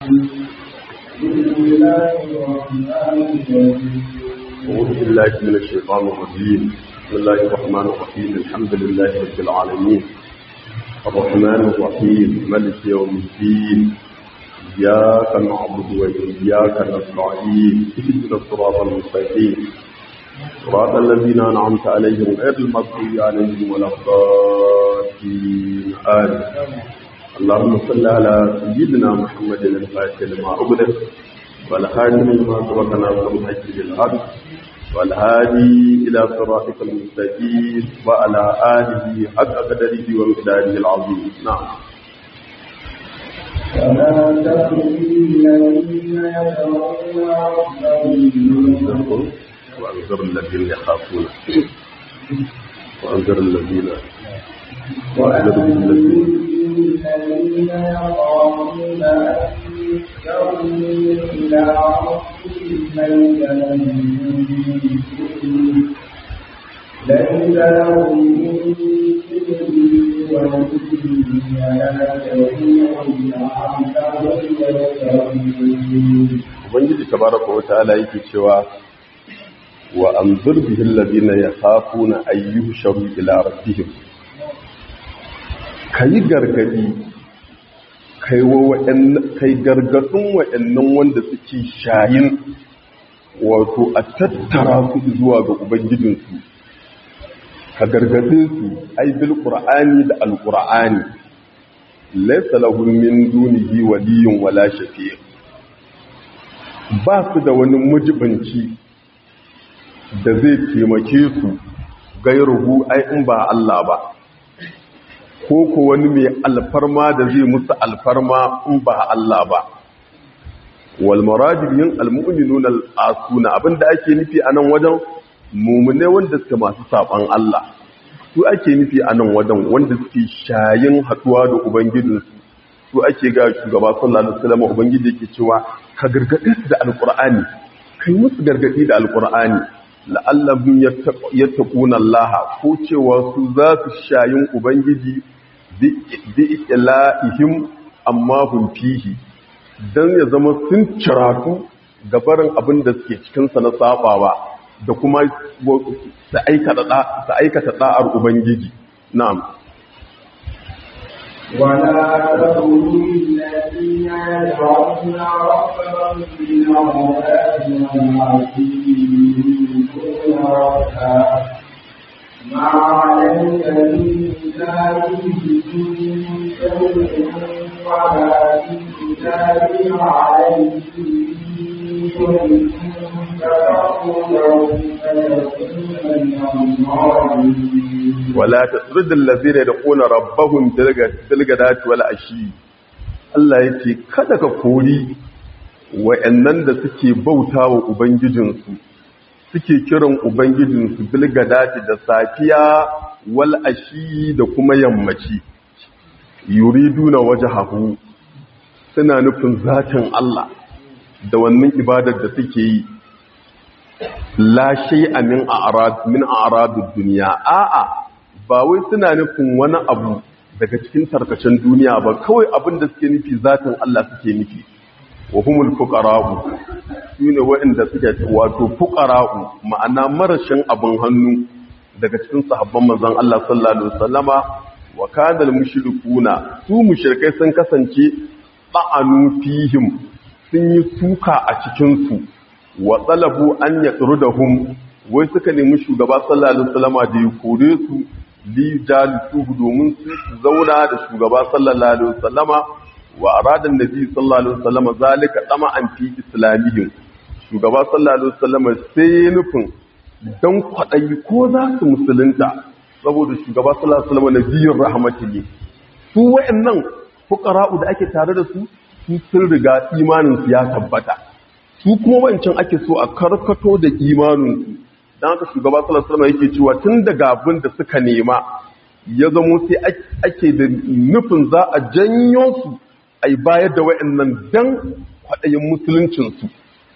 أعوذ بالله من الشيطان الرجيم بسم الله الرحمن الرحيم الحمد لله رب العالمين الرحمن الرحيم ملك يوم الدين إياك نعبد وإياك نستعين اهدنا الصراط المستقيم صراط الذين أنعمت عليهم غير المغضوب عليهم ولا الضالين آمين اللهم صل على سيدنا محمد الفاتح لما أغلق والخاتم لما سبق ناصر الحج بالحق والهادي إلى صراطك المستقيم وعلى آله حق قدره ومقداره العظيم نعم ولا تخزي الذين يدعون ربهم وأنذر الذين يخافون وأنذر الذين وأنذر الذين الذين يخافون أن يحشروا إلى ربهم ليس لهم من دونه ولا شفيع لعلهم يتقون ubangiji tabaraka wa ta'ala yake cewa wa anzur bihi alladhina yakhafuna ayyuhu sharu ila rabbihim kai gargadi kai wa wa'annan kai gargadin wa'annan wanda suke shayin wato a tattara su zuwa ga ubangijinsu ka gargade su ai bil qur'ani da al qur'ani laysa lahum min dunihi waliyyun wala shafi' ba su da wani mujibanci da zai taimake su gairuhu ai in ba Allah ba ko ko wani mai alfarma da zai musu alfarma in ba Allah ba wal maradib yin almu'minuna al-asuna abinda ake nufi a nan wajen mumune wanda suke masu saban Allah su ake nufi a nan wajen wanda suke shayin haduwa da ubangijinsu su ake ga shugaba sallallahu alaihi wasallam ubangiji yake cewa ka gargade su da alqur'ani kai musu gargadi da alqur'ani la'allahum yattaquna Allah ko cewa su za su shayin ubangiji bi ilahihim amma hum fihi dan ya zama sun ciratu gabarin abin da suke cikin sa na sabawa da kuma su aikata da'ar ubangiji na'am ولا تقولوا الذين يدعون ربهم بالغداة والعشي يريدون وجهه ما عليك من كتابهم من شيء ولا في كتاب عليهم من فتقولوا فيكون من الظالمين wala tasrudul ladzina yadquna rabbahum bilgadati wal ashi Allah yake kada ka kori wayannan da suke bautawa ubangijinsu suke kiran ubangijinsu bilgadati da safiya wal ashi da kuma yammaci yuriduna wajhahu suna nufin zatin Allah da wannan ibadar da suke yi la shay'a min a'rad min a'radud dunya a'a ba wai suna nufin wani abu daga cikin tarkacen duniya ba kawai abin da suke nufi zatin Allah suke nufi wa humul fuqara'u sune waɗanda suke wato fuqara'u ma'ana marashin abin hannu daga cikin sahabban manzon Allah sallallahu alaihi wasallama wa kana al-mushrikuna su mushrikai sun kasance ba'anu fihim sun yi suka a cikin su wa talabu an yatrudahum wai suka nemi shugaba sallallahu alaihi wasallama da ya kore su li jalisuhu domin su zauna da shugaba sallallahu alaihi wasallama wa arada annabi sallallahu alaihi wasallama zalika dama an fi islamihim shugaba sallallahu alaihi wasallama sai nufin dan kwadayi ko za su musulunta saboda shugaba sallallahu alaihi wasallama nabiyur rahmatihi su wayannan fuqara'u da ake tare da su su sun riga imanin su ya tabbata su kuma wancan ake so a karkato da imanin su don haka shugaba salasalama yake cewa tun daga abin da suka nema ya zamo sai ake da nufin za a janyo su a yi bayar da wa'annan don kwaɗayin musuluncinsu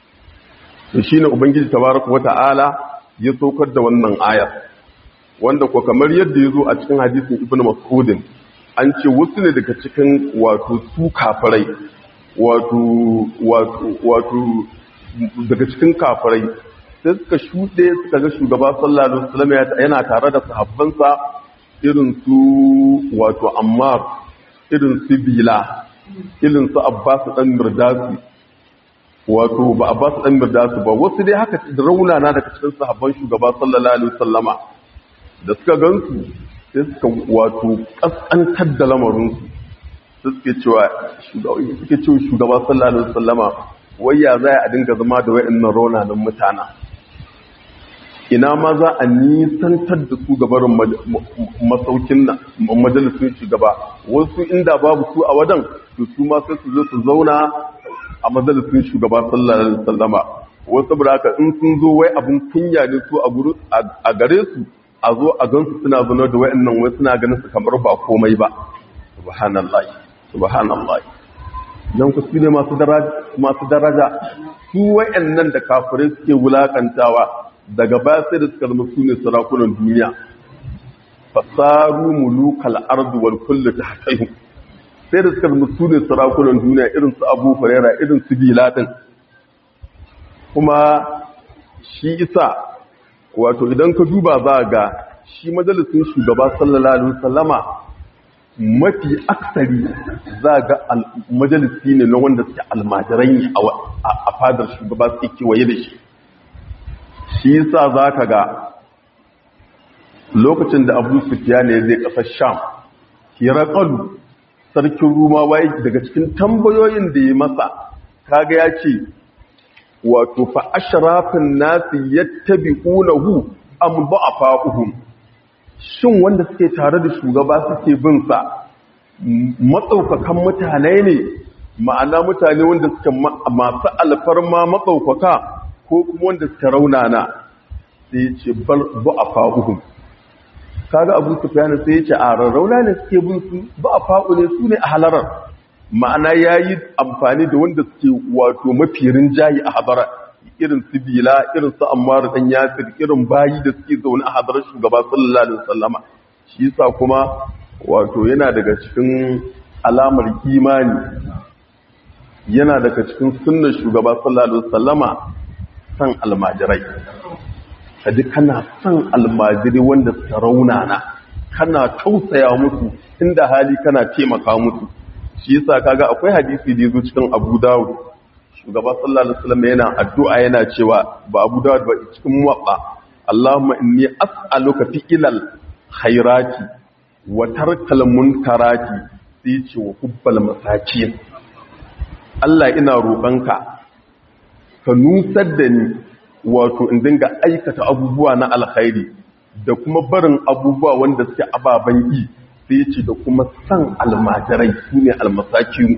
da shi ne ubangiji tabaraka wata'ala ya saukar da wannan ayar wanda ko kamar yadda ya zo a cikin hadisin ibn mas'udin an ce wasu ne daga cikin wato su kafirai wato wato wato daga cikin kafirai sai suka shuɗe suka ga shugaba sallallahu alaihi wasallam yana tare da sahabbansa irin su wato ammar irin su bila irin su abbas dan mirdasi wato ba abbas dan mirdasi ba wasu dai haka da raunana daga cikin sahabban shugaba sallallahu alaihi wasallama da suka gansu sai suka wato kaskantar da lamarinsu sai suke cewa suke cewa shugaba sallallahu alaihi wasallama wayya za a dinga zama da wayannan raunanan mutana ina ma za a nisantar da su gabarin masaukin nan majalisun shugaba wasu inda babu su a wadan to su ma sai su zo su zauna a majalisun shugaba sallallahu alaihi wasallama wasu buraka in sun zo wai abun kunya ne su a gare su a zo a gansu suna zano da wayannan wai suna ganin su kamar ba komai ba subhanallahi subhanallahi dan ku ne masu daraja masu daraja su wayannan da kafirai suke wulakantawa daga baya sai da suka zama su ne sarakunan duniya fasaru mulukal ardu wal kullu tahtayhum sai da suka zama su ne sarakunan duniya irin su Abu Hurairah irin su Biladin kuma shi isa wato idan ka duba za ga shi majalisun shugaba sallallahu alaihi wasallama mafi aksari za ga majalisi ne na wanda suke almajirai a fadar shugaba suke kewaye da shi shi yasa za ka ga lokacin da abu sufiya ne zai kasar sham hirakalu sarkin rumawa daga cikin tambayoyin da ya masa kaga ya ce wato fa ashrafin nasi yattabi'unahu am ba'afa'uhum shin wanda suke tare da shugaba suke bin sa matsaukakan mutane ne ma'ana mutane wanda suke masu alfarma matsaukaka ko kuma wanda suka raunana sai ya ce ba'afa'uhum kaga abu sufyan sai ya ce a rarrauna ne suke bin su ba'afa'u ne su ne a halarar ma'ana ya yi amfani da wanda suke wato mafi rinjayi a hadara irin su bila irin su ammar dan yasir irin bayi da suke zaune a hadarar shugaba sallallahu alaihi wasallama shi yasa kuma wato yana daga cikin alamar imani yana daga cikin sunnar shugaba sallallahu alaihi wasallama san almajirai kaji kana san almajiri wanda suka raunana kana tausaya musu inda hali kana taimaka musu shi yasa kaga akwai hadisi da yazo cikin Abu Dawud shugaba sallallahu alaihi wasallam yana addu'a yana cewa ba Abu Dawud ba cikin muwaffa Allahumma inni as'aluka fi ilal khairati wa tarkal munkarati sai ce wa hubbal masakin Allah ina roƙonka ka nusar da ni wato in dinga aikata abubuwa na alkhairi da kuma barin abubuwa wanda suke ababen yi sai ce da kuma san almajirai su ne almasakiru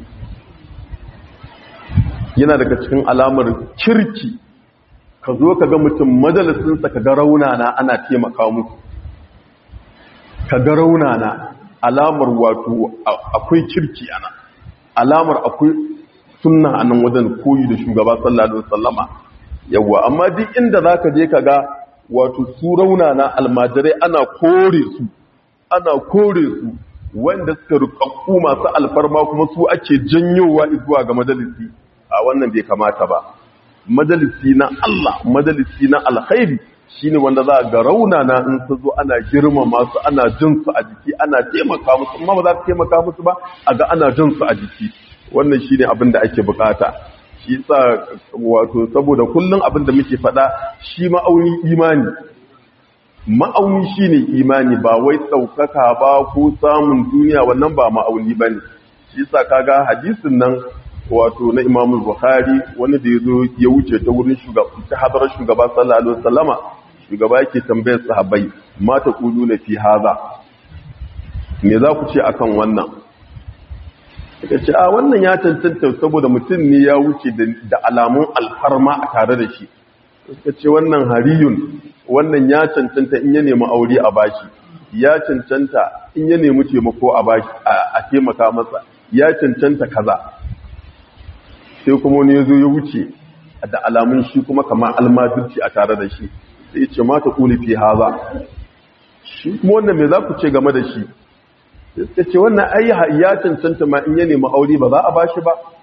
yana daga cikin alamar kirki ka zo ka ga mutum majalisinsa ka ga raunana ana taimaka musu ka ga raunana alamar wato akwai kirki ana alamar akwai sunna a nan wajen koyi da shugaba sallallahu alaihi wasallama yawa amma duk inda zaka je ka ga wato su raunana almajirai ana kore su ana kore su wanda suka rukakku masu alfarma kuma su ake janyowa zuwa ga majalisi a wannan bai kamata ba majalisi na Allah majalisi na alkhairi shine wanda za ga raunana in su zo ana girma masu ana jin su a jiki ana taimaka musu amma ba za ka taimaka musu ba a ga ana jin su a jiki wannan shine abin da ake bukata shi sa wato saboda kullum abin da muke faɗa shi ma'auni imani ma'auni shi ne imani ba wai ɗaukaka ba ko samun duniya wannan ba ma'auni ba ne shi sa kaga hadisin nan wato na imamu buhari wani da ya zo ya wuce ta wurin ta hadarar shugaba sallallahu alaihi wasallama shugaba yake tambayar sahabbai mata kulu na fi haza me za ku ce akan wannan suka ce a wannan ya cancanta saboda mutum ne ya wuce da alamun alfarma a tare da shi suka ce wannan hariyun wannan ya cancanta in ya nemi aure a bashi ya cancanta in ya nemi taimako a bashi a taimaka masa ya cancanta kaza sai kuma wani ya zo ya wuce da alamun shi kuma kamar almajirci a tare da shi sai ce mata kuli fi haza shi kuma wannan me za ku ce game da shi sai ce wannan ai ya cancanta ma in ya nemi aure ba za a bashi ba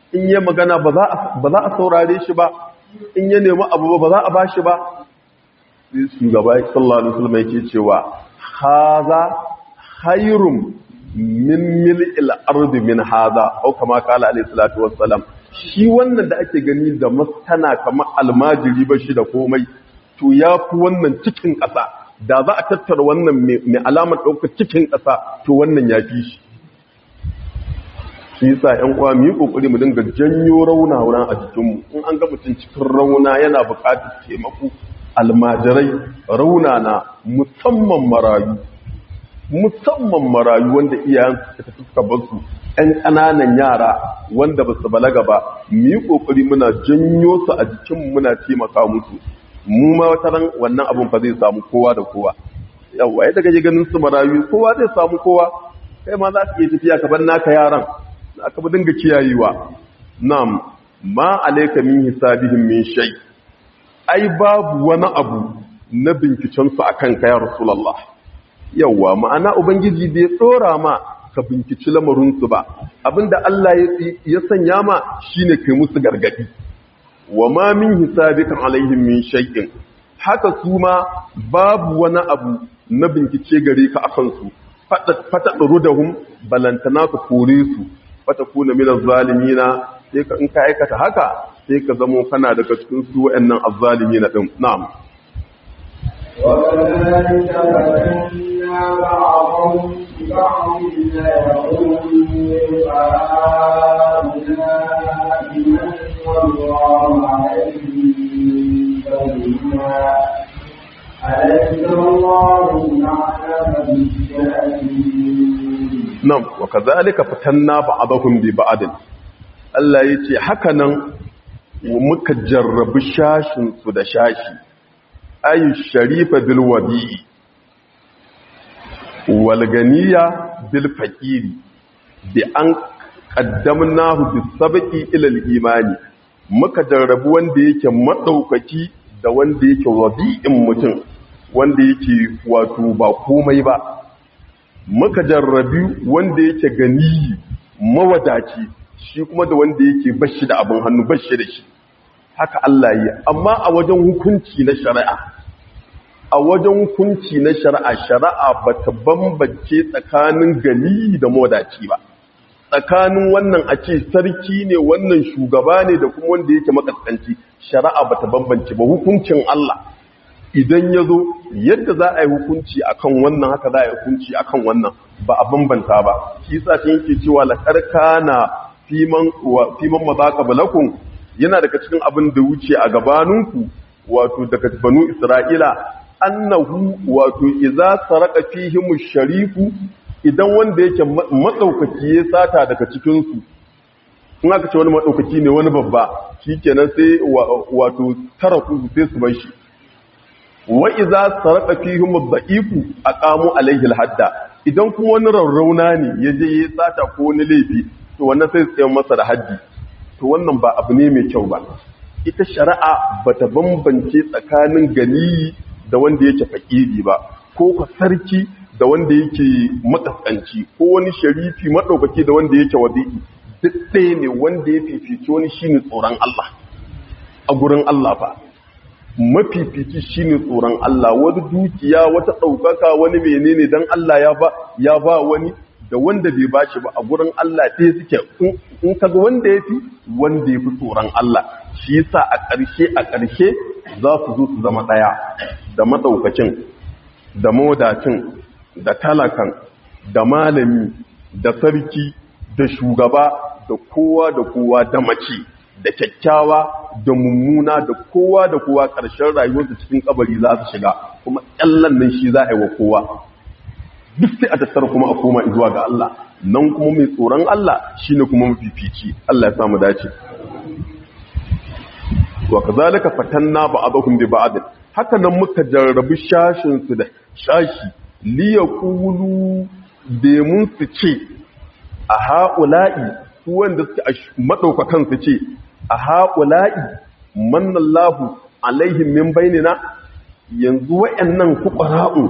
in yi magana ba za a saurare shi ba in ya nemi abu ba za a ba shi ba sai shugaba sallallahu alaihi wasallam yake cewa haza khairum min mil'il ardi min haza au kama kala alaihi salatu wassalam shi wannan da ake gani da maskana kamar almajiri ba shi da komai to ya fi wannan cikin ƙasa da za a tattara wannan mai alamar ɗaukar cikin ƙasa to wannan ya fi shi shi yasa ƴan uwa mu yi kokari mu dinga janyo rauna wurin a jikinmu in an ga mutum cikin rauna yana buƙatar taimako almajirai rauna na musamman marayu musamman marayu wanda iyayen suka suka bar su ƴan ƙananan yara wanda ba su balaga ba mu yi kokari muna janyo su a jikinmu muna taimaka musu mu ma wata ran wannan abun fa zai samu kowa da kowa yawa yadda kake ganin su marayu kowa zai samu kowa kai ma za ka iya tafiya ka bar naka yaran aka bi dinga kiyayewa nam ma alayka min hisabihim min shay ai babu wani abu na binkicen su akan ka ya rasulullah yawa ma'ana ubangiji bai dora ma ka binkici lamarin su ba abinda Allah ya sanya ma shine kai musu gargadi wa ma min hisabika alaihim min shay'in haka su ma babu wani abu na bincike gare ka akan su fata rudahum balantana ka kore su fata kuna min azzalimina sai ka in ka aikata haka sai ka zamo kana daga cikin su wayannan azzalimina din na'am وكذلك فتنا بعضهم ببعض ليقولوا هؤلاء من والله عليهم بيننا أليس الله أعلم بالشاكرين nan wa kazalika fatanna ba'dahum bi ba'd Allah yace haka nan muka jarrabi shashin su da shashi ayu sharifa bil wadi'i wal ganiya bil faqiri bi an qaddamnahu bis sabqi ila al imani muka jarrabi wanda yake madaukaki da wanda yake wadi'in mutum wanda yake wato ba komai ba muka jarrabi wanda yake gani mawadaci shi kuma da wanda yake bashi da abin hannu bashi da shi haka Allah yi amma a wajen hukunci na shari'a a wajen hukunci na shari'a shari'a bata bambance tsakanin gani da mawadaci ba tsakanin wannan a ce sarki ne wannan shugaba ne da kuma wanda yake makaskanci shari'a bata bambance ba hukuncin Allah idan ya zo yadda za a yi hukunci akan wannan haka za a yi hukunci akan wannan ba a bambanta ba shi sa shi yake cewa la karkana fiman wa fiman mazaka balakun yana daga cikin abin da wuce a gabaninku wato daga banu isra'ila annahu wato idza saraka fihim sharifu idan wanda yake matsaukaki ya sata daga cikin su in aka ce wani matsaukaki ne wani babba shikenan sai wato taraku sai su bar shi wa iza sarqa fihim ad-da'ifu aqamu alayhi al-hadda idan kuma wani rarrauna ne yaje ya sata ko wani laifi to wannan sai tsaye masa da haddi to wannan ba abu ne mai kyau ba ita shari'a bata bambance tsakanin gani da wanda yake fakiri ba ko ka sarki da wanda yake makaskanci ko wani sharifi madaukaki da wanda yake wadi'i duk ɗaya ne wanda ya fifici wani shine tsoron Allah a gurin Allah fa mafifici shine tsoron Allah wani dukiya wata ɗaukaka wani menene dan Allah ya ba ya ba wani da wanda bai bashi ba a gurin Allah ɗaya suke in kaga wanda yafi wanda yafi tsoron Allah shi yasa a ƙarshe a ƙarshe za su zo su zama ɗaya da matsaukacin da mawadacin da talakan da malami da sarki da shugaba da kowa da kowa da mace da kyakkyawa da mummuna da kowa da kowa ƙarshen rayuwarsu cikin kabari za su shiga kuma ƙyallan nan shi za a yi wa kowa duk sai a tattara kuma a koma zuwa ga Allah nan kuma mai tsoron Allah shine kuma mafifici Allah ya samu dace wa kazalika fatanna ba'dahum bi ba'd haka nan muka jarrabi shashin su da shashi li yaqulu mun su ce a haula'i su wanda suke madaukakan su ce a haula'i manallahu alaihim min bainina yanzu wayannan fuqara'u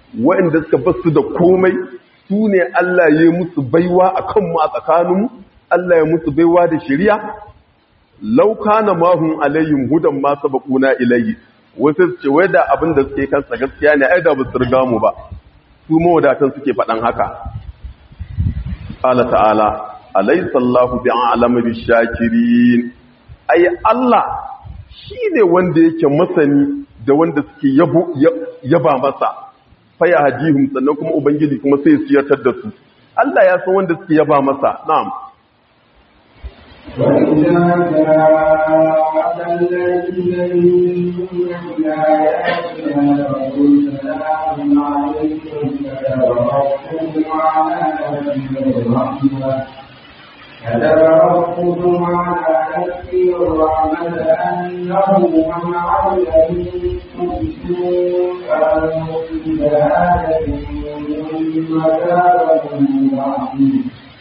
wayanda suka basu da komai su ne Allah ya yi musu baiwa akan mu a tsakaninmu Allah ya musu baiwa da shari'a law kana mahum alayhim hudan ma sabaquna ilayhi wasu ce wai da abin da suke kansa gaskiya ne ai da ba su riga mu ba su mawadatan suke faɗan haka Allah ta'ala alaysa Allahu bi'alama bishakirin ai Allah shine wanda yake masani da wanda suke yabo yaba masa faya hadihum sannan kuma ubangiji kuma sai su yartar da su Allah ya san wanda suke yaba masa na'am وإذا جاءك الذين يؤمنون بآياتنا فقل سلام عليكم كتب ربكم على نفسه الرحمة كتب ربكم على نفسه الرحمة أنه من عمل منكم سوءا بجهالة ثم تاب من بعده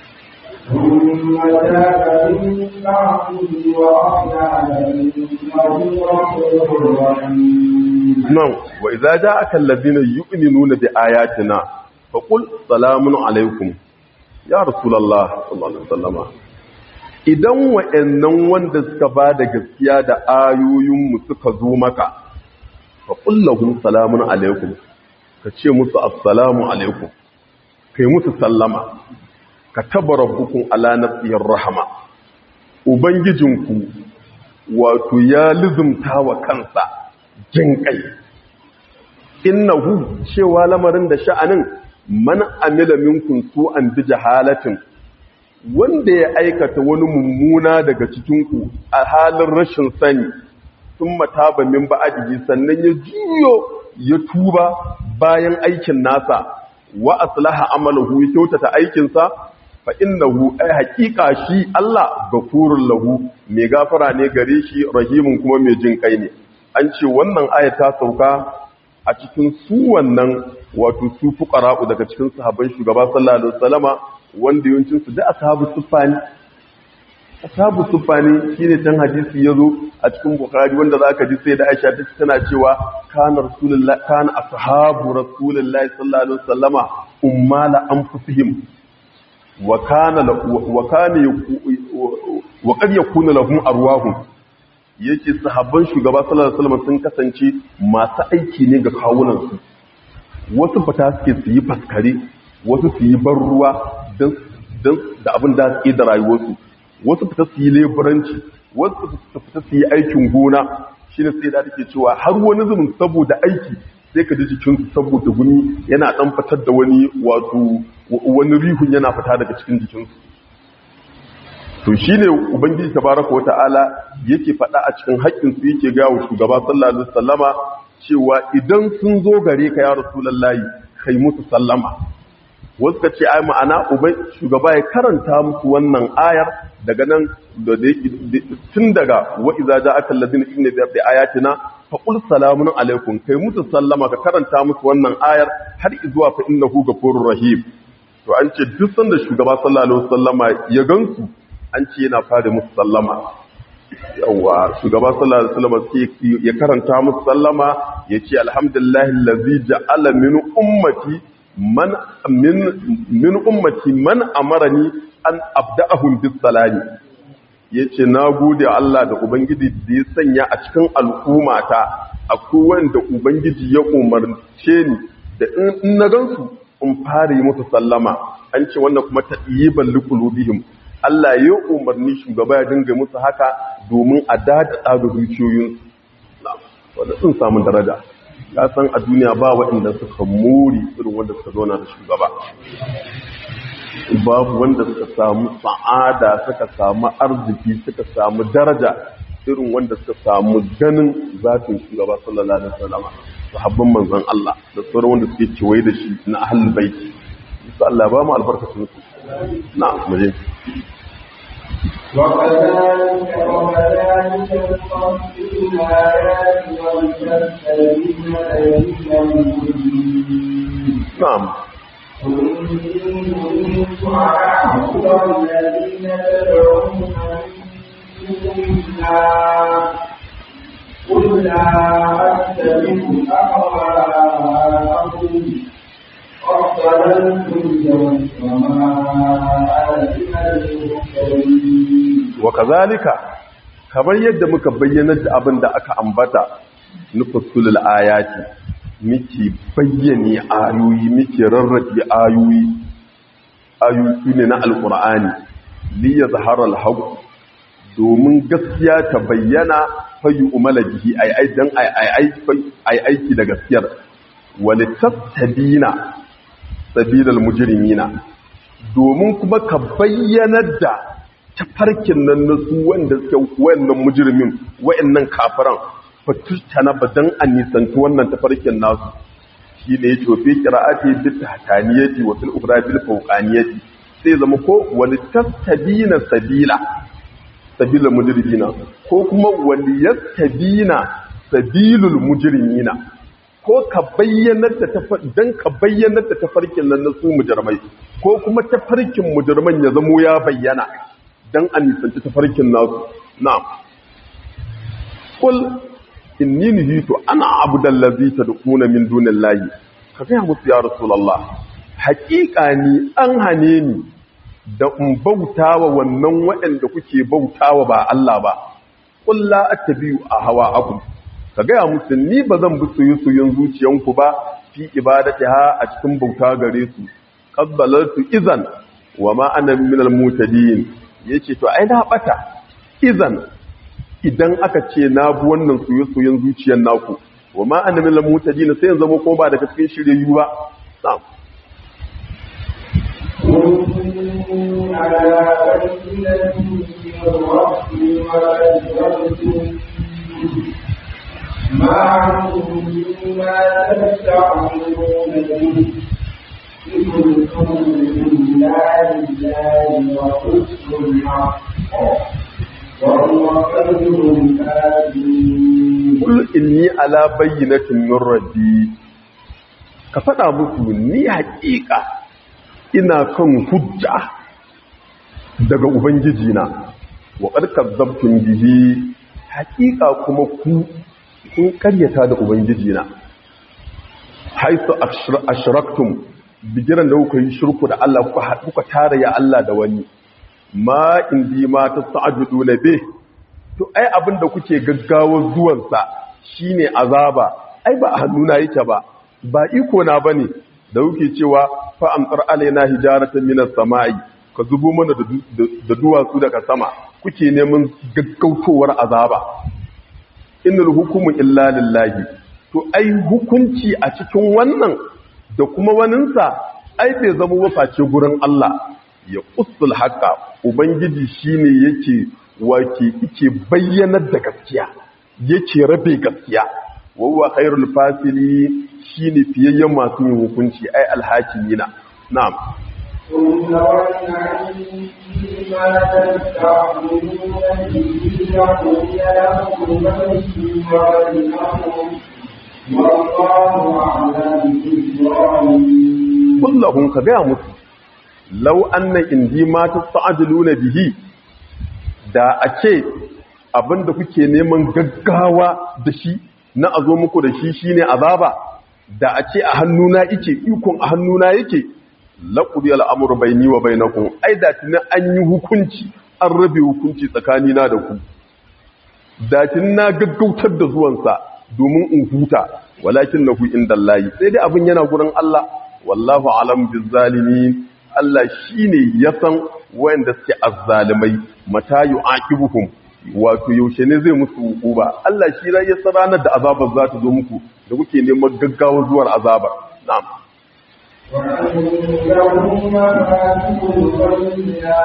ثم تاب من بعده وأصلح فإنه غفور رحيم nan wa idza ja'aka alladhina yu'minuna bi ayatina faqul salamun alaikum ya rasulullah sallallahu alaihi wasallama idan wa'annan wanda suka bada gaskiya da ayoyin mu suka zo maka faqul lahum salamun alaikum ka ce musu assalamu alaikum kai musu sallama ka taba rabbukum ala nafsihir rahma ubangijinku wato ya lizumta wa kansa jin kai innahu cewa lamarin da sha'anin man amila minkum su'an bi jahalatin wanda ya aikata wani mummuna daga cikinku a halin rashin sani sun mataba min ba'adihi sannan ya juyo ya tuba bayan aikin nasa wa aslaha amalahu ya kyautata aikinsa fa innahu ay haqiqa shi Allah gafurul lahu mai gafara ne gare shi rahimun kuma mai jin kai ne an ce wannan aya ta sauka a cikin su wannan wato su fuqara'u daga cikin sahabban shugaba sallallahu alaihi wasallama wanda yawancin su da ashabu sufani ashabu sufani shine tan hadisi yazo a cikin bukhari wanda zaka ji sai da Aisha ta tana cewa kana rasulullah kana ashabu rasulullahi sallallahu alaihi wasallama ummala anfusihim wa kana wa kana wa qad yakunu lahum arwahum yake sahabban shugaba sallallahu alaihi wasallam sun kasance masu aiki ne ga kawunansu wasu fita suke su yi faskare wasu su yi ban ruwa don da abin da suke da rayuwarsu wasu fita su yi leburanci wasu fita su yi aikin gona shi ne sai da take cewa har wani zumin saboda aiki sai ka ji jikinsu saboda guni yana dan fitar da wani wato wani rihun yana fita daga cikin jikinsu to shi ne ubangiji tabaraka wa ta'ala yake faɗa a cikin haƙƙinsu yake ga wa shugaba sallallahu alaihi wasallama cewa idan sun zo gare ka ya rasulullahi kai musu sallama wasu ka ce ai ma'ana ubai shugaba ya karanta musu wannan ayar daga nan da tun daga wa iza ja'aka allazina inna bi ayatina fa qul salamun alaikum kai musu sallama ka karanta musu wannan ayar har zuwa fa innahu ghafurur rahim to an ce duk sanda shugaba sallallahu alaihi wasallama ya gansu an ce yana fara musu sallama yawa shugaba sallallahu alaihi wasallam sai ya karanta musu sallama yace alhamdulillahi allazi ja'ala min ummati man min min ummati man amarani an abda'ahum bis salami yace nagode Allah da ubangiji da ya sanya a cikin al'ummata akwai wanda ubangiji ya umarce ni da in na gansu in fara yi musu sallama an ce wannan kuma tadiyiban liqulubihim Allah ya umarni shugaba ya dinga musu haka domin a dada da zuciyoyinsu wanda sun samu daraja ya san a duniya ba waɗanda suka mori irin wanda suka zauna da shugaba babu wanda suka samu sa'ada suka samu arziki suka samu daraja irin wanda suka samu ganin zafin shugaba sallallahu alaihi wasallam sahabban manzon Allah da sauran wanda suke kewaye da shi na ahlul bait insha Allah ba mu albarkacin su na mu je وكذلك وكذلك نفصل الآيات ولتستبين سبيل المجرمين na'am قل إني أريد أن أعبد الذين تدعون من دون الله قل لا أتبع أهواءكم قد ضللتم وما أنا من المرسلين wa kazalika kamar yadda muka bayyana da abin da aka ambata nufassulul ayati muke bayyane ayoyi muke rarrabe ayoyi ayoyi ne na alqur'ani li yazhara alhaq domin gaskiya ta bayyana fayu umala bihi ai ai dan ai ai ai aiki da gaskiyar walitastabina sabilal mujrimina domin kuma ka bayyanar da tafarkin nan na su wanda suke wayannan mujrimin wayannan kafiran fatustana badan an nisanci wannan tafarkin nasu shi ne yace fi qira'ati bi tahtaniyati wa fil ukhra bil fawqaniyati sai zama ko walitastabina sabila sabilal mujrimina ko kuma waliyastabina sabilul mujrimina ko ka bayyanar da dan ka bayyanar da tafarkin nan na su mujrimai ko kuma tafarkin mujriman ya zamo ya bayyana dan a nisanci tafarkin nasu na'am kul inni nuhitu ana abudal ladzi tad'una min dunillahi ka ga musu ya rasulullah haƙiƙa ni an hane ni da in bautawa wannan waɗanda kuke bautawa ba Allah ba qul la attabi'u ahwa'akum ka ga musu ni bazan bi soyayyen zuciyanku ba fi ibadatiha a cikin bauta gare su qabbalatu izan wa ma ana minal mutadin yace to ai na bata izan idan aka ce na bi wannan soyayyen zuciyar naku wa ma ana minal mutadin sai yanzu ko ba daga cikin shiryayyu ba na'am كن على بينة من ربي وأجرتم ما علمتم ما تستعملون به كنتم بالله لله وحسن الحق وهو خير الكافرين kul inni ala bayyinatin min rabbi ka faɗa musu ni haƙiƙa ina kan hujja daga ubangiji na wa qad kadzabtum bihi haƙiƙa kuma ku kun karyata da ubangiji na haisu ashraktum bigiran da kuka yi shirku da Allah kuka haɗu kuka tara ya Allah da wani ma indi ma tas'ajudu na bih to ai abin da kuke gaggawar zuwansa shine azaba ai ba a hannuna yake ba ba iko na bane da kuke cewa fa amtar alaina hijaratan minas sama'i ka zubo mana da duwatsu daga sama kuke neman gaggautowar azaba innal hukumu illa lillahi to ai hukunci a cikin wannan da kuma waninsa ai bai zama waface gurin Allah ya usul haka ubangiji shine yake wake yake bayyanar da gaskiya yake rabe gaskiya wawa khairul fasili shine fiyayyen masu yin hukunci ai alhakimina na'am ثم ولنعلم ما تستعملون به يقول لكم بيني وبينكم والله أعلم بالظالمين kullahum ka gaya musu law anna indi ma tasta'jiluna bihi da a ce abinda kuke neman gaggawa da shi na azo muku da shi shine azaba da a ce a hannuna yake ikon a hannuna yake laqudi al'amru bayni wa bainakum ai da tuni an yi hukunci an rabe hukunci tsakanina da ku da tuni na gaggautar da zuwansa domin in huta walakin nahu indallahi sai dai abin yana gurin Allah wallahu alam bizzalimin Allah shine ya san wayanda suke azzalimai mata yu'aqibuhum wato yaushe ne zai musu hukuba Allah shi ya san ranar da azabar za ta zo muku da kuke neman gaggawa zuwar azabar na'am وعنده مفاتيح الغيب لا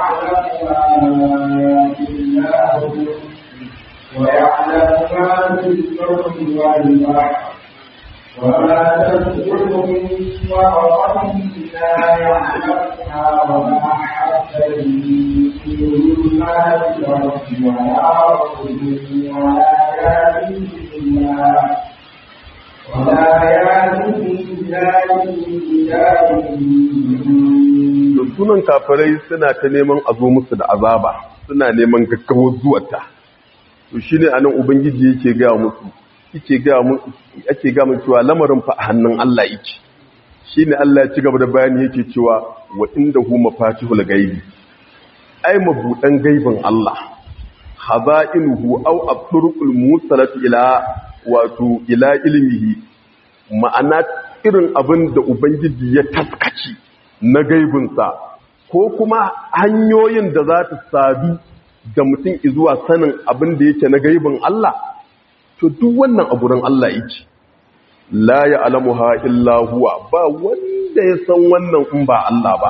يعلمها إلا هو ويعلم ما في البر والبحر وما تسقط من ورقة لا يعلمها وما حبة في ظلمات الأرض ولا رطب ولا يابس إلا ولا يابس إلا في كتاب مبين. sunan kafirai suna ta neman a zo musu da azaba suna neman gaggawar zuwata to shine anan ubangiji yake ga musu yake ga musu yake ga musu cewa lamarin fa a hannun Allah yake shine Allah ya ci gaba da bayani yake cewa wa indahu mafatihul ghaibi ai mabudan gaibin Allah haza'inuhu aw at-turuqul musalat ila wato ila ilmihi ma'ana irin abin da ubangiji ya taskaci na gaibinsa ko kuma hanyoyin da za ta sadu da mutum zuwa sanin abin da yake na gaibin Allah to duk wannan a gurin Allah yake la ya'lamuha illa huwa ba wanda ya san wannan in ba Allah ba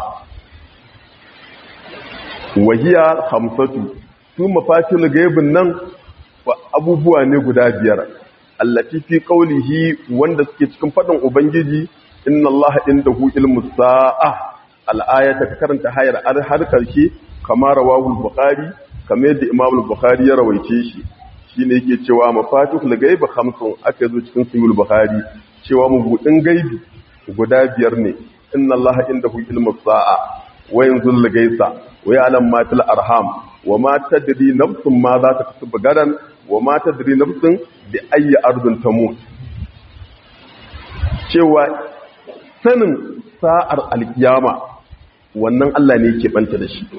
wahiya hamsatu su mafatil gaibin nan abubuwa ne guda biyar allati fi qawlihi wanda suke cikin fadin ubangiji inna allaha indahu ilmu sa'a al-ayata ka karanta hayar har karshe kamar rawahu al-bukhari kamar yadda imam al-bukhari ya rawaice shi shine yake cewa mafatihul gaibi khamsun aka zo cikin sahih al-bukhari cewa mabudin gaibi guda biyar ne inna allaha indahu ilmu sa'a wa yanzul gaisa wa ya'lam ma fil arham wa ma tadri nafsun ma za ta kasu gadan wa ma tadri nafsun bi ayyi ardin tamut cewa sanin sa'ar alkiyama wannan Allah ne yake banta da shi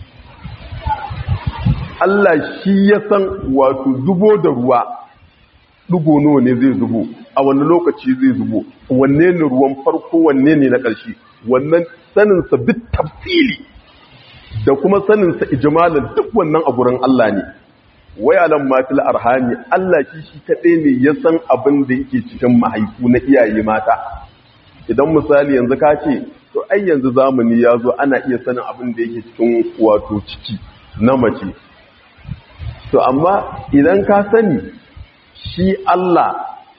Allah shi ya san wato zubo da ruwa dugo nawa ne zai zubo a wani lokaci zai zubo wanne ne ruwan farko wanne ne na ƙarshe wannan sanin sa bit tafsili da kuma sanin sa ijmalan duk wannan a gurin Allah ne wayalan matil arhami Allah shi shi kadai ne ya san abin da yake cikin mahaifu na iyaye mata idan misali yanzu ka ce to ai yanzu zamani ya zo ana iya sanin abin da yake cikin wato ciki na mace to amma idan ka sani shi Allah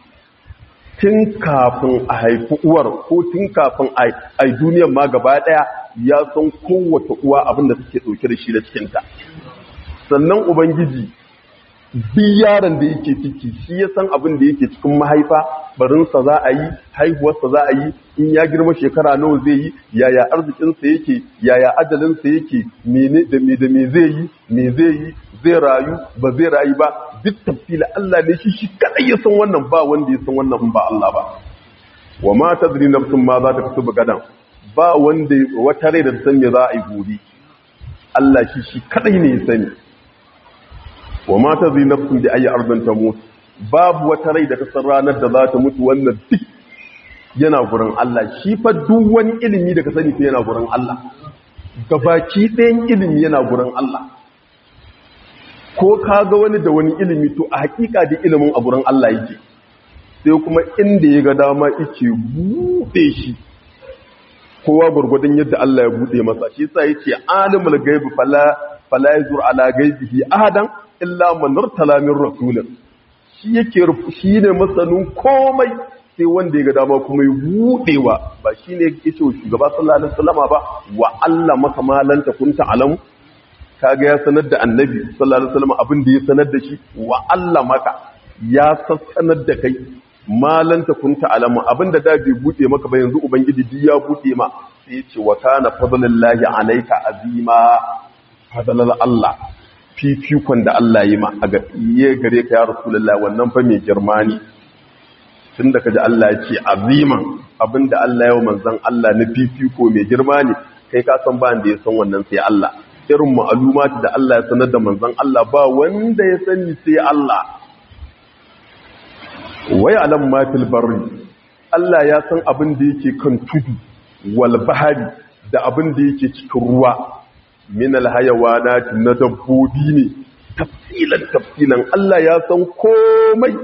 tun kafin a haifi uwar ko tun kafin a duniyar ma gaba daya ya san kowace uwa abin da take dauke da shi da cikinta sannan ubangiji bi yaron da yake ciki shi ya san abin da yake cikin mahaifa barinsa za a yi haihuwarsa za a yi in ya girma shekara nawa zai yi yaya arzikinsa yake yaya ajalinsa yake mene da me da me zai yi me zai yi zai rayu ba zai rayu ba duk tafsila Allah ne shi shi kadai ya san wannan ba wanda ya san wannan ba Allah ba wa ma tadri nafsun ma za ta kasu gadan ba wanda wata rai da ta san me za a yi gobe Allah shi shi kadai ne ya sani wa ma tadri nafsun bi ayi ardin tamut babu wata rai da ta san ranar da za ta mutu wannan duk yana gurin Allah shi fa duk wani ilimi da ka sani fa yana gurin Allah gabaki ɗayan ilimi yana gurin Allah ko ka ga wani da wani ilimi to a hakika da ilimin a gurin Allah yake sai kuma inda ya ga dama yake buɗe shi kowa gurgudun yadda Allah ya buɗe masa shi sa yake alimul gaibi fala fala yazur ala gaibihi ahadan illa man irtala min rasulin shi yake shi ne masanin komai sai wanda ya ga dama kuma ya buɗewa ba shine yake cewa shugaba sallallahu alaihi wasallama ba wa Allah maka malanta kunta alamu kaga ya sanar da annabi sallallahu alaihi wasallam abin da ya sanar da shi wa Allah maka ya sanar da kai malan ta kunta alamu abin da da bai bude maka ba yanzu ubangiji duk ya bude ma sai ya ce wa kana fadlullahi alayka azima fadlal Allah fifikon da Allah yi ma a ga iye gare ka ya rasulullahi wannan fa mai girma ne tunda kaji Allah ya ce aziman abinda Allah ya manzon Allah na fifiko mai girma ne kai ka san ba da ya san wannan sai Allah irin ma'alumati da Allah ya sanar da manzon Allah ba wanda ya sani sai Allah wai alam matil barri Allah ya san abin da yake kan tudu wal bahari da abin da yake cikin ruwa min al hayawanat na dabbobi ne tafsilan tafsilan Allah ya san komai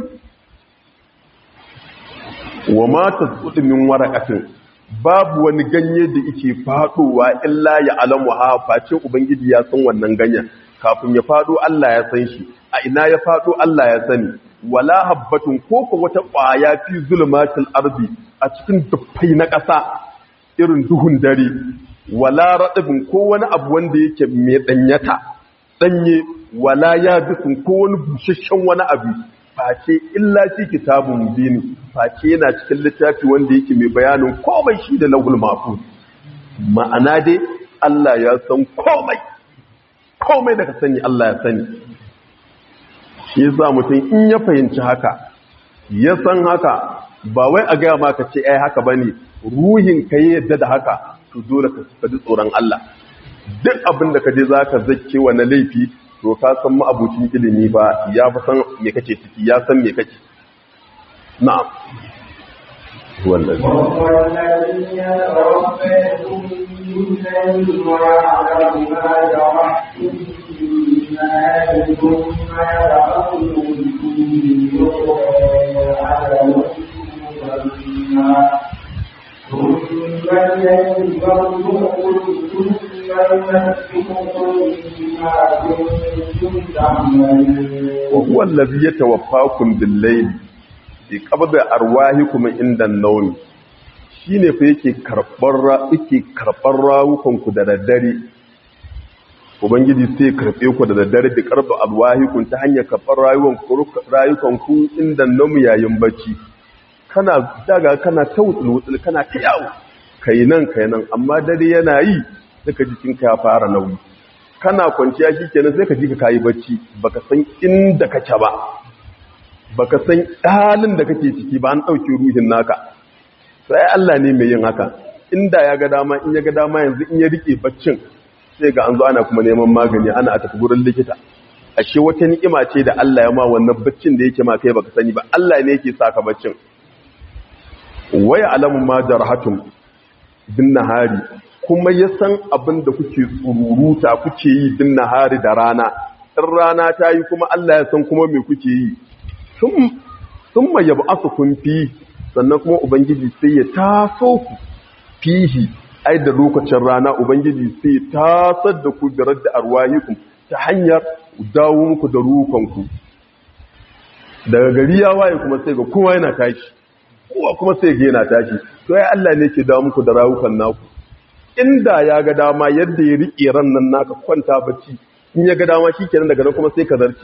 wa ma tasqutu min waraqatin babu wani ganye da yake fadowa illa ya alamu ha face ubangiji ya san wannan ganyen kafin ya fado Allah ya san shi a ina ya fado Allah ya sani wala habbatun ko ko wata kwaya fi zulmatil ardi a cikin dufai na ƙasa irin duhun dare wala radabin ko wani abu wanda yake mai danyata danye wala yabisun ko wani busasshen wani abu face illa fi kitabun mubin face yana cikin littafi wanda yake mai bayanin komai shi da lahul mahfuz ma'ana dai Allah ya san komai komai da ka sani Allah ya sani shi yasa mutum in ya fahimci haka ya san haka ba wai a gaya maka ce ai haka bane ruhin ka yadda da haka to dole ka ji tsoron Allah duk abin da ka je za ka zake wa na laifi to ka san ma'abucin ilimi ba ya fi san me kake ciki ya san me kake na'am wallahi وهو الذي يتوفاكم بالليل ويعلم ما جرحتم بالنهار ثم يبعثكم فيه أجل مسمى ثم إليه مرجعكم ثم ينبئكم بما كنتم تعملون وهو الذي يتوفاكم بالليل bi qabda arwahikum inda an-nawm shine fa yake karbar yake karbar rawukan ku da daddare ubangiji sai karbe ku da daddare bi qarba arwahikum ta hanyar karbar rayuwan ku rayukan ku inda an yayin bacci kana daga kana tawtsul wutsul kana ta yawo kai nan kai nan amma dare yana yi saka jikinka ya fara nauyi kana kwanciya shikenan sai ka ji ka kayi bacci baka san inda kake ba baka san halin da kake ciki ba an ɗauki ruhin naka sai Allah ne mai yin haka inda ya ga dama in ya ga dama yanzu in ya rike baccin sai ga an zo ana kuma neman magani ana a tafi gurin likita ashe wata ni'ima ce da Allah ya ma wannan baccin da yake ma kai baka sani ba Allah ne yake saka baccin waya alamu ma jarhatum bin nahari kuma ya san abin da kuke tsururuta kuke yi bin nahari da rana in rana ta yi kuma Allah ya san kuma me kuke yi sun ma yabu aka kun fi sannan kuma ubangiji sai ya taso ku fihi ai da lokacin rana ubangiji sai ya tasar da ku da radda arwahikum ta hanyar dawo muku da rukanku daga gari ya waye kuma sai ga kowa yana tashi kowa kuma sai ga yana tashi to ai Allah ne ke dawo muku da rawukan naku inda ya ga dama yadda ya riƙe ran nan naka kwanta bacci in ya ga dama shikenan daga nan kuma sai ka zarce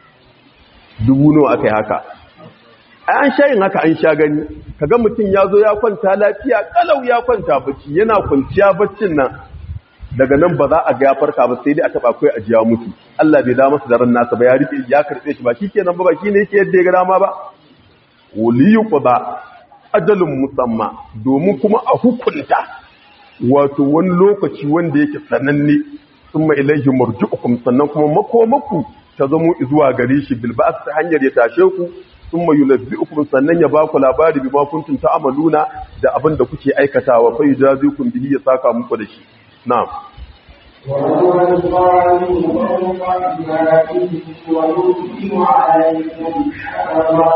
dubu nawa aka yi haka an sha yin haka an sha gani kaga mutum ya zo ya kwanta lafiya kalau ya kwanta bacci yana kwanciya baccin nan daga nan ba za a ga ya farka ba sai dai a taba kai a jiya mutu Allah bai da masa daren nasa ba ya rike ya karbe shi ba shikenan ba ba shine yake yadda ya ga dama ba waliyu qada ajalun musamma domin kuma a hukunta wato wani lokaci wanda yake sananne summa ilaihi marji'ukum sannan kuma makomaku ta zamo zuwa gare shi bilba'as ta hanyar ya tashe ku sun mai yunabbi'ukum sannan ya baku labari bi ma kuntum ta'maluna da abin da kuke aikatawa fa yujazikum bihi ya saka muku da shi na'am وهو القادر فوق عباده ويرسل عليكم حفظه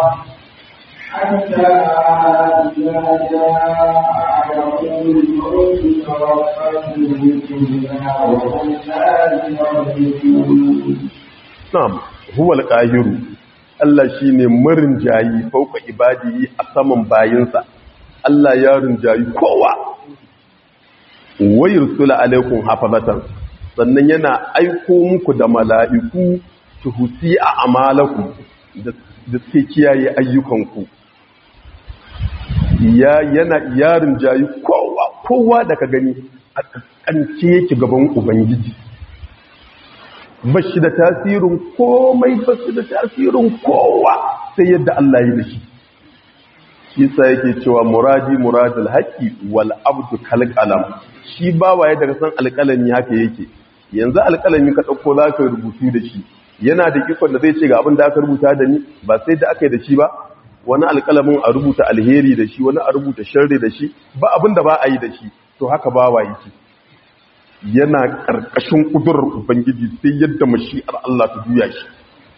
حتى إذا جاء يقول الموت توفته رسلنا وهم لا يرجعون Na'am, huwa al-qahiru. Allah shine marin jayi fauka ibadihi a saman bayinsa. Allah ya rinjayi kowa. Wa yursula alaikum hafazatan. Sannan yana aiko muku da mala'iku tuhusi a amalaku da suke kiyaye ayyukanku. Ya yana ya rinjayi kowa, kowa da ka gani a kaskance yake gaban Ubangiji. ba shi da tasirin komai ba shi da tasirin kowa sai yadda Allah yi da shi shi sa yake cewa muradi muradul haqqi wal abdu kal qalam shi bawaye daga san alƙalami haka yake yanzu alƙalami ka dauko zaka rubutu da shi yana da ikon da zai ce ga abin da aka rubuta da ni ba sai da aka yi da shi ba wani alƙalamin a rubuta alheri da shi wani a rubuta sharri da shi ba abin da ba a yi da shi to haka bawa yake yana ƙarƙashin ƙudurar Ubangiji sai yadda mashi'ar Allah ta juya shi.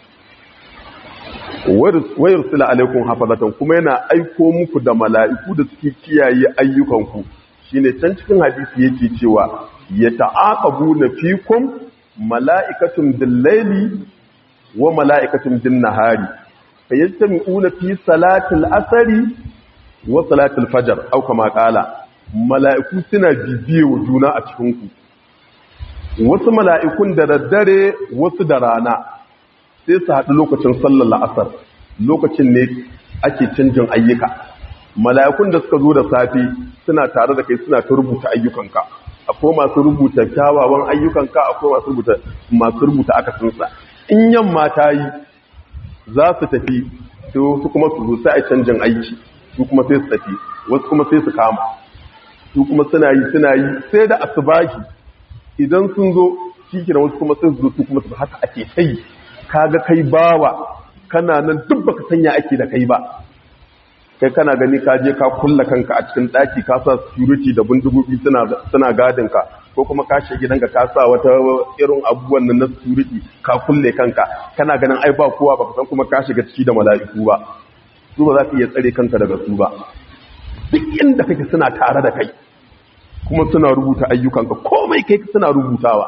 Wayar sila alaikun hafazatan kuma yana aiko muku da mala'iku da suke kiyaye ayyukanku shi ne can cikin hadisi yake cewa ya ta'aƙabu na fikon mala'ikatun dillaili wa mala'ikatun din nahari ka yi una fi salatul asari wa salatul fajar auka maƙala mala'iku suna bibiye wa juna a cikinku wasu mala'ikun da daddare wasu da rana sai su haɗu lokacin sallar la'asar lokacin ne ake canjin ayyuka mala'ikun da suka zo da safe suna tare da kai suna ta rubuta ayyukanka akwai masu rubuta kyawawan ayyukanka akwai masu rubuta masu rubuta akasinsa in yamma ta yi za su tafi su kuma su zo sai a canjin aiki su kuma sai su tafi wasu kuma sai su kama su kuma suna yi suna yi sai da asubahi idan sun zo shi da wasu kuma sai su zo su kuma su haka ake kai kaga kai bawa kana nan duk baka sanya ake da kai ba kai kana gani ka je ka kulla kanka a cikin daki ka sa security da bindigogi suna suna gadin ka ko kuma ka shiga gidanka ka sa wata irin abubuwan nan na security ka kulle kanka kana ganin ai ba kowa baka san kuma ka shiga ciki da mala'iku ba su ba za ka iya tsare kanka daga su ba duk inda kake suna tare da kai kuma suna rubuta ayyukanka komai kai suna rubutawa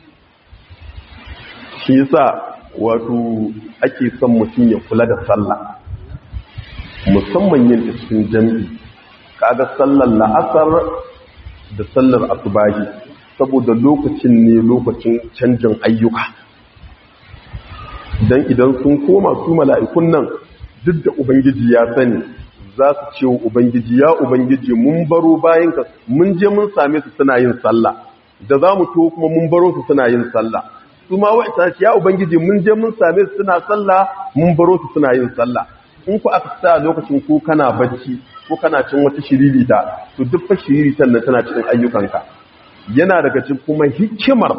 shi yasa wato ake son mutum ya kula da sallah musamman yin ta cikin jami'i kaga sallar la'asar da sallar asubahi saboda lokacin ne lokacin canjin ayyuka dan idan sun koma su mala'ikun nan duk da ubangiji ya sani za su ce wa ubangiji ya ubangiji mun baro bayanka mun je mun same su suna yin sallah da za mu to kuma mun baro su suna yin sallah su ma wa'ita ce ya ubangiji mun je mun same su suna sallah mun baro su suna yin sallah in ku aka sa lokacin ko kana bacci ko kana cin wata shiririta to duk fa shiriritan nan tana cikin ayyukanka yana daga cikin kuma hikimar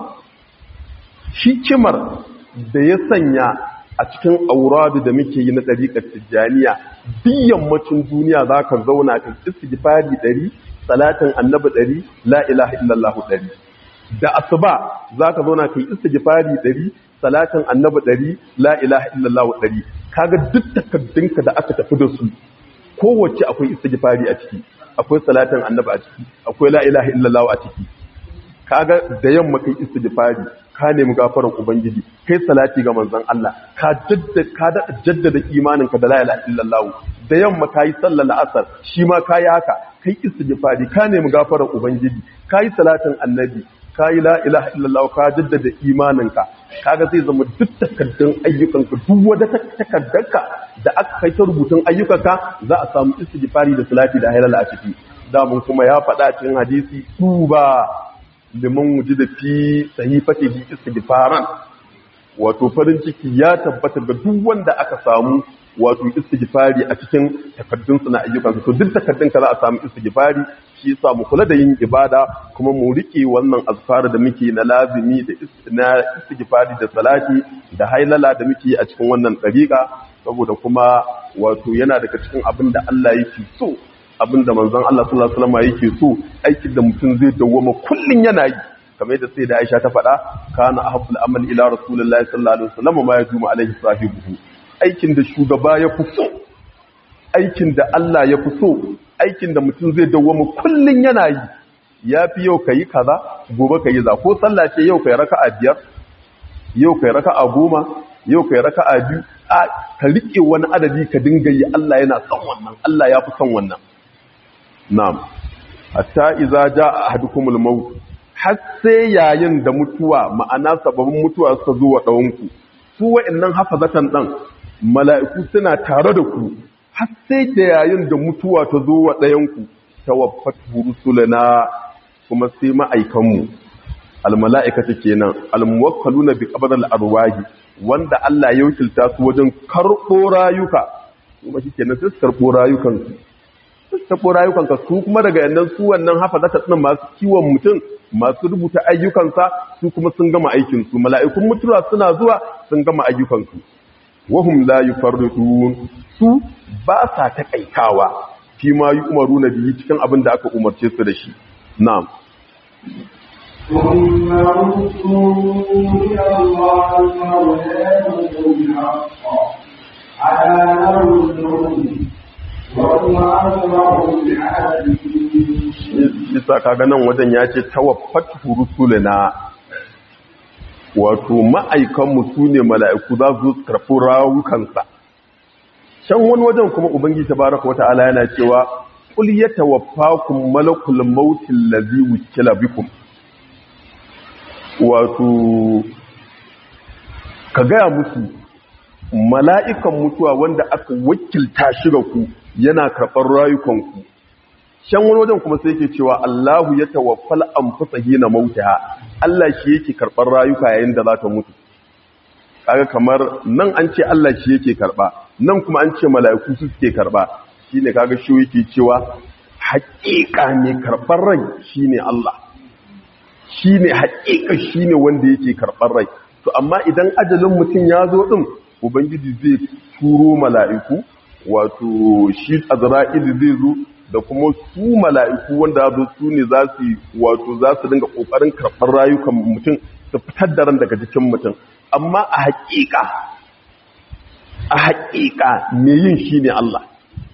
hikimar da ya sanya a cikin auradu da muke yi na ɗariƙar tijjaniya duk yammacin duniya za ka zauna kan istighfari ɗari salatin annabi ɗari la ilaha illallah ɗari da asuba za ka zauna kan istighfari ɗari salatin annabi ɗari la ilaha illallah ɗari kaga duk takaddunka da aka tafi da su kowace akwai istighfari a ciki akwai salatin annabi a ciki akwai la ilaha illallah a ciki kaga da yamma kai istighfari ka nemi gafarar ubangiji kai salati ga manzon Allah ka jaddada ka da jaddada imaninka da la ilaha illallah da yamma kai sallar asar shi ma kai haka kai istighfari ka nemi gafarar ubangiji kai salatin annabi kai la ilaha illallah ka jaddada imaninka kaga zai zama duk takaddun ayyukanka duk wata takaddarka da aka kai ta rubutun ayyukanka za a samu istighfari da salati da halala a ciki da mun kuma ya faɗa cikin hadisi tuba liman wuji da fi sahifatihi istighfaran wato farin ciki ya tabbata ga duk wanda aka samu wato istighfari a cikin takaddun na ayyukan to duk takaddun ka za a samu istighfari shi yasa mu kula da yin ibada kuma mu rike wannan azfar da muke na lazimi da na istighfari da salati da hailala da muke a cikin wannan dariqa saboda kuma wato yana daga cikin abin da Allah yake so abinda manzon Allah sallallahu alaihi wasallam yake so aikin da mutum zai dawwama kullun yana yi kamar yadda sai da Aisha ta faɗa kana ahabbul amal ila rasulillahi sallallahu alaihi wasallam ma yajumu alaihi sahibuhu aikin da shugaba ya fi so aikin da Allah ya fi so aikin da mutum zai dawwama kullun yana yi yafi yau kai kaza gobe kai za ko sallah ce yau kai raka'a biyar yau kai raka'a goma yau kai raka'a biyu a ka rike wani adadi ka dinga yi Allah yana son wannan Allah ya fi son wannan Na'am, hatta iza ja a hadukumul maut har sai yayin da mutuwa ma'ana sababin mutuwa suka zo wa ɗawanku, su wa'innan hafazatan ɗan mala'iku suna tare da ku, har sai da yayin da mutuwa ta zo wa ɗayanku ta wafat rusulana kuma sai ma'aikanmu. Almala'ikata kenan, almuwakkalu na bi ƙabar al'arwahi, wanda Allah ya wakilta su wajen karɓo rayuka, kuma shi kenan sai su karɓo rayukansu. taɓo rayukanka su kuma daga yannan su wannan hafa za ta tsina masu kiwon mutum masu rubuta ayyukansa su kuma sun gama aikinsu mala'ikun mutuwa suna zuwa sun gama ayyukansu wahum la yufarridun su ba sa taƙaitawa fi ma yi umaru na biyu cikin abin da aka umarce su da shi na'am ثم ردوا إلى الله مولاهم الحق على أمر Bisa kaga nan wajen ya ce tawaffat rusulina wato ma'aikanmu su ne mala'iku za su karfi rawukansa. Can wani wajen kuma Ubangi ta baraka wata ala yana cewa, Ƙul ya tawaffakun malakul mautin lazi wukila bikum. Wato, ka gaya musu mala'ikan mutuwa wanda aka wakilta shi ga ku yana karɓar rayukanku shan wani wajen kuma sai ke cewa Allahu ya tawaffal anfusa hina mautaha Allah shi yake karɓar rayuka yayin da za ta mutu kaga kamar nan an ce Allah shi yake karɓa nan kuma an ce mala'iku su suke karɓa shine kaga shi yake cewa haƙiƙa ne karɓar rai shine Allah shine haƙiƙa shine wanda yake karɓar rai to amma idan ajalin mutum ya zo din ubangiji zai turo mala'iku wato shi azra'il zai zo da kuma su mala'iku wanda zo su ne za su wato za su dinga kokarin karɓar rayukan mutum su fitar da ran daga jikin mutum amma a haƙiƙa a haƙiƙa me yin shi ne Allah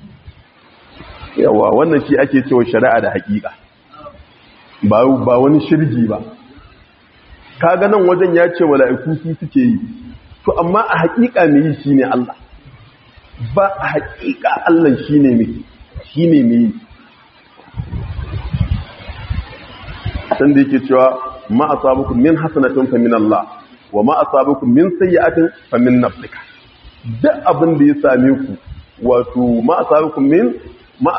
yawa wannan shi ake cewa shari'a da haƙiƙa ba wani shirgi ba kaga nan wajen ya ce mala'iku su suke yi to amma a haƙiƙa me yi shi ne Allah ba a haƙiƙa Allah shi ne mai shi ne mai san da yake cewa ma asabukum min hasanatin fa min Allah wa ma asabukum min sayyi'atin fa min nafsika duk abin da ya same ku wato ma asabukum min ma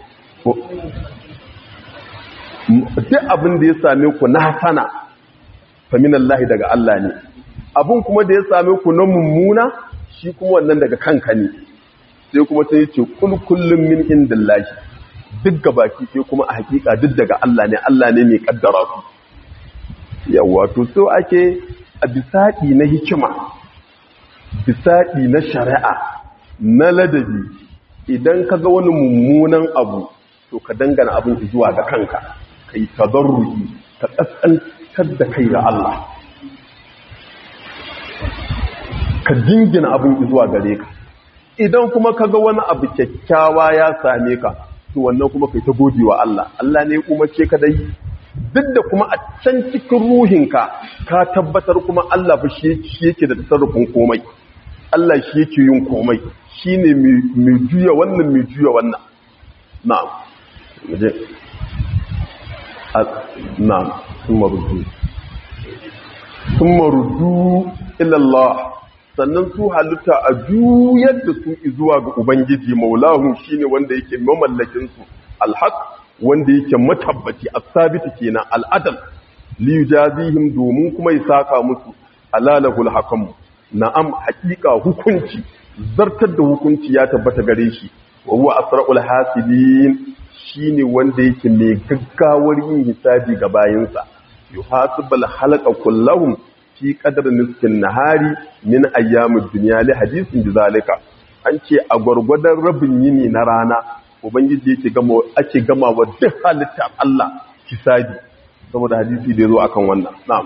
duk abin da ya same ku na hasana fa min Allah daga Allah ne abin kuma da ya same ku na mummuna shi kuma wannan daga kanka ne sai kuma sai ce kul kullum min indillahi duk gabaki sai kuma a hakika duk daga Allah ne Allah ne mai kaddara su yawa to so ake a bisadi na hikima bisadi na shari'a na ladabi idan ka ga wani mummunan abu to ka dangana abin zuwa ga kanka kai tadarruki ka kaskantar da kai ga Allah ka dingina abin zuwa gare ka idan kuma kaga wani abu kyakkyawa ya same ka to wannan kuma kai ta gode wa Allah Allah ne kuma ce ka dai duk da kuma a can cikin ruhinka ka tabbatar kuma Allah fa shi yake da tasarrufin komai Allah shi yake yin komai shine mai juya wannan mai juya wannan na'am je na'am kuma rudu kuma rudu ila Allah sannan su halitta a juyar da su zuwa ga Ubangiji maulahu shine wanda yake mamallakin su alhaq wanda yake matabbaci as-sabiti kenan al'adal li yujazihim domin kuma ya saka musu alalahul hakam na'am haqiqa hukunci zartar da hukunci ya tabbata gare shi wa huwa asra'ul hasibin shine wanda yake mai gaggawar yin hisabi ga bayinsa yuhasibul halqa kullahum fi kadar niskin nahari min ayyamin duniya li hadisin bizalika an ce a gwargwadon rabin yini na rana ubangiji yake gama ake gama wa duk halitta Allah hisabi saboda hadisi da yazo akan wannan na'am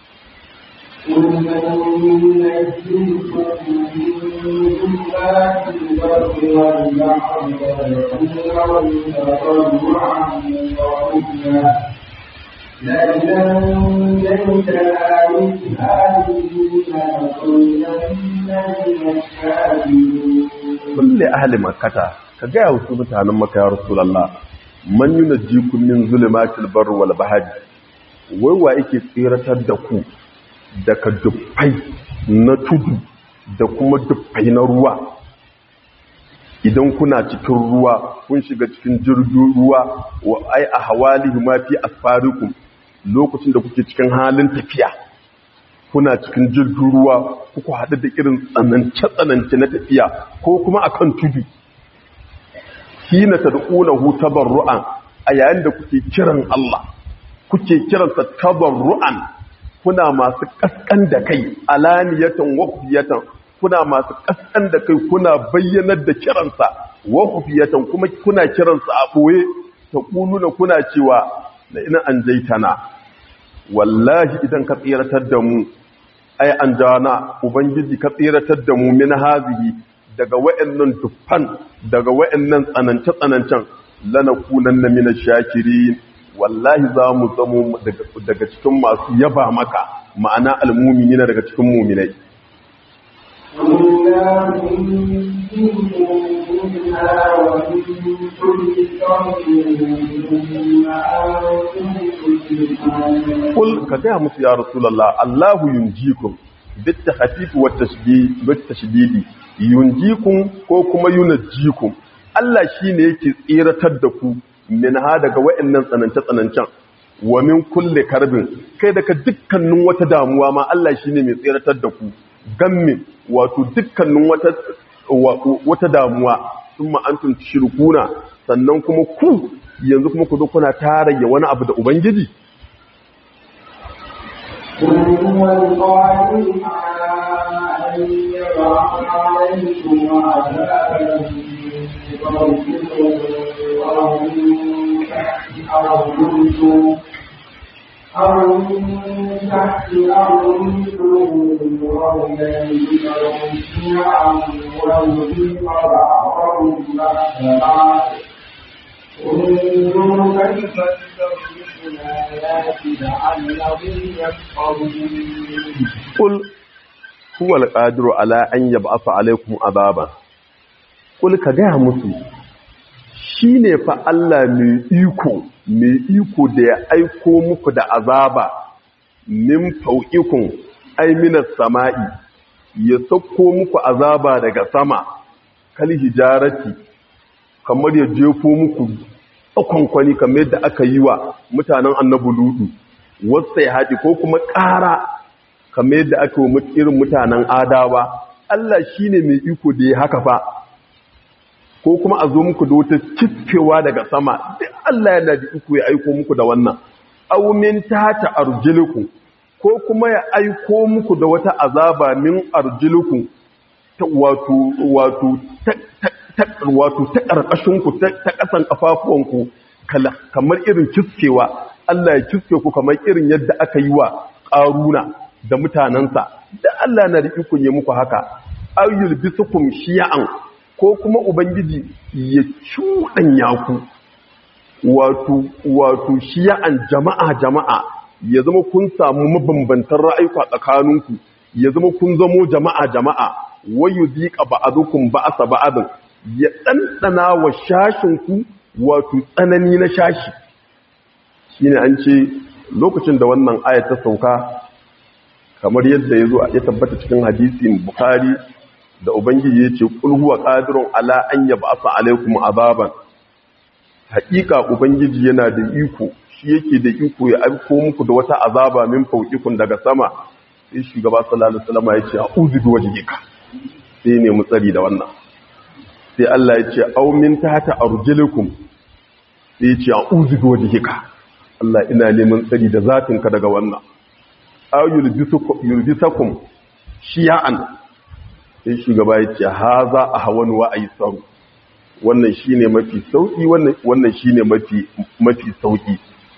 لئن أنجيتنا من هذه لنكونن من الشاكرين kulle ahli makkata ka gaya wasu mutanen maka ya rasulullah man yunajjikum min zulumatil barri wal bahri wai wa yake tsiratar da ku daga dubbai na tudu da kuma dubbai na ruwa idan kuna cikin ruwa kun shiga cikin jirgin ruwa wa ai a hawalihi ma fi asfarikum lokacin da kuke cikin halin tafiya kuna cikin jirgin ruwa kuku haɗu da irin tsanance-tsanance na tafiya ko kuma akan tudu hina tad'unahu tabarru'an a yayin da kuke kiran Allah kuke kiransa tabarru'an kuna masu kaskan da kai alaniyatan wa khufiyatan kuna masu kaskan da kai kuna bayyanar da kiransa wa khufiyatan kuma kuna kiransa a boye taquluna kuna cewa la ina anjaitana wallahi idan ka tsiratar da mu ai an jana ubangiji ka tsiratar da mu min hazihi daga wa'annan tuffan daga wa'annan tsanance tsanancen lanakunanna min ash-shakirin wallahi za mu zamo daga cikin masu yaba maka ma'ana almu'minina daga cikin mu'minai Kul ka gaya musu ya Rasulallah, Allahu yunjikum bitta hafifu wata shididi, yunjikum ko kuma yunajjikum. Allah shi ne yake tseratar da ku min ha daga wa'annan tsanance-tsanancen, wa min kulle karbin, kai daga dukkanin wata damuwa ma Allah shi ne mai tseratar da ku, gammin wato dukkanin wata damuwa sun ma'antun shirkuna sannan kuma ku yanzu kuma ku zo kuna tarayya wani abu da Ubangiji هو القادر على أن يبعث عليكم عذابا من فوقكم أو من تحت أرجلكم أو من تحت أرجلكم أو يلبسكم شيعا ويذيق بعضكم بأس بعض انظروا كيف نصرف الآيات لعلهم يفقهون قل هو القادر على أن يبعث عليكم عذابا قل كجاه musu shine fa Allah mai iko mai iko da ya aiko muku da azaba min fauqikun ay minas sama'i ya sauko muku azaba daga sama kal hijarati kamar ya jefo muku kwankwani kamar yadda aka yi wa mutanen annabu ludu wasu ya haɗi ko kuma ƙara kamar yadda aka yi wa irin mutanen adawa Allah shi ne mai iko da ya haka fa ko kuma a zo muku da wata cifewa daga sama duk Allah yana da iko ya aiko muku da wannan aumin tata arjiliku ko kuma ya aiko muku da wata azaba min arjiliku wato wato wato ta ƙarƙashinku ta ƙasan ƙafafuwanku kamar irin kiskewa Allah ya kiske ku kamar irin yadda aka yi wa ƙaruna da mutanensa da Allah na da ikon ya muku haka ayyul bisukum shiya'an ko kuma ubangiji ya cuɗanya ku wato wato shiya'an jama'a jama'a ya zama kun samu mabambantan ra'ayuka tsakaninku ya zama kun zamo jama'a jama'a wayu zika ba'adukum ba'asa ba'adin ya ɗanɗana wa shashinku wato tsanani na shashi shi ne an ce lokacin da wannan ayat ta sauka kamar yadda ya zo ya tabbata cikin hadisin bukari da ubangiji ya ce ƙulhuwa ƙadirun ala an yaba asa alaikum azaban haƙiƙa ubangiji yana da iko shi yake da iko ya aiko muku da wata azaba min fauƙikun daga sama sai shugaba sallallahu alaihi wasallam ya ce a'udhu bi wajhika sai ne mu tsari da wannan sai Allah ya ce aumin ta ta arjilikum sai ya ce a uzu da wajihika Allah ina neman tsari da zatinka daga wannan aw yulbisakum shiya'an sai shugaba ya ce haza ahwan wa aisaru wannan shine mafi sauki wannan wannan shine mafi mafi sauki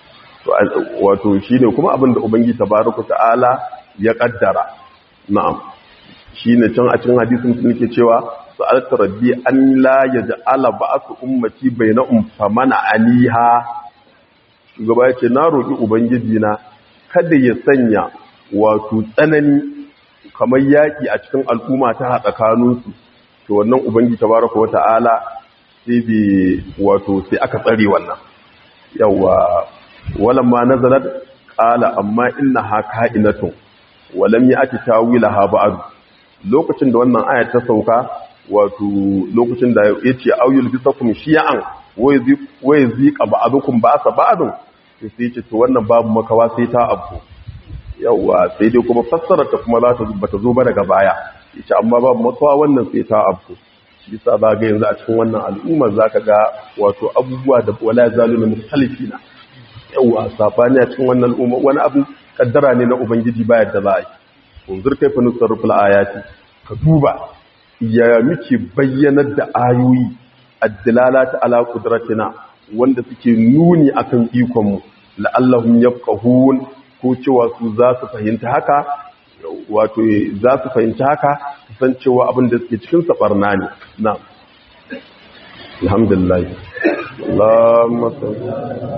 wato shine kuma abinda ubangiji tabaraka ta'ala ya kaddara na'am shine can a cikin hadisin sun ke cewa sa'alta rabbi an la yaj'ala ba'su ummati bainahum famana aliha shugaba yace na roki ubangiji na kada ya sanya wato tsanani kamar yaki a cikin al'umma ta hada kanunsu to wannan ubangiji tabaraka wata'ala sai bi wato sai aka tsare wannan yawa walamma nazalat qala amma innaha ka'inatun walam ya'ti tawilaha ba'd lokacin da wannan aya ta sauka wato lokacin da ya ce auyul bisakum shi'an wai zika ba'dukum ba'sa ba'dun to sai ce to wannan babu makawa sai ta abu yawa sai dai kuma fassarar ta kuma za ta bata zo ba daga baya yace amma babu makawa wannan sai ta abu shi yasa za ga yanzu a cikin wannan al'umma zaka ga wato abubuwa da wala zaluna mukhtalifina yawa sabani a cikin wannan al'umma wani abu kaddara ne na ubangiji ba yadda za a yi unzur kaifa nusarriful ayati ka duba ya muke bayyanar da ayoyi addalalata ala qudratina wanda suke nuni akan ikon mu la'allahum yafqahun ko cewa su za su fahimta haka wato za su fahimta haka san cewa abin da suke cikin sabarna ne na'am alhamdulillah Allahumma salli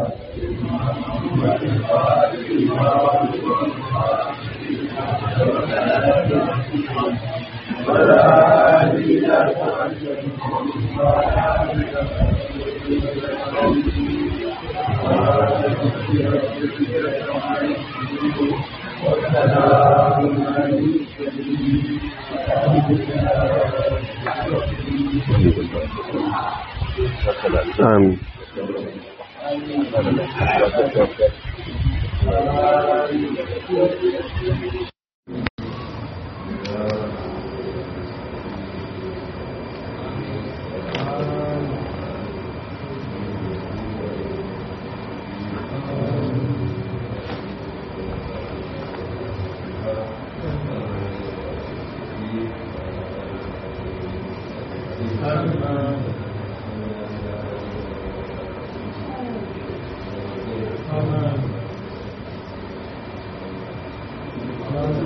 Amin. Amin.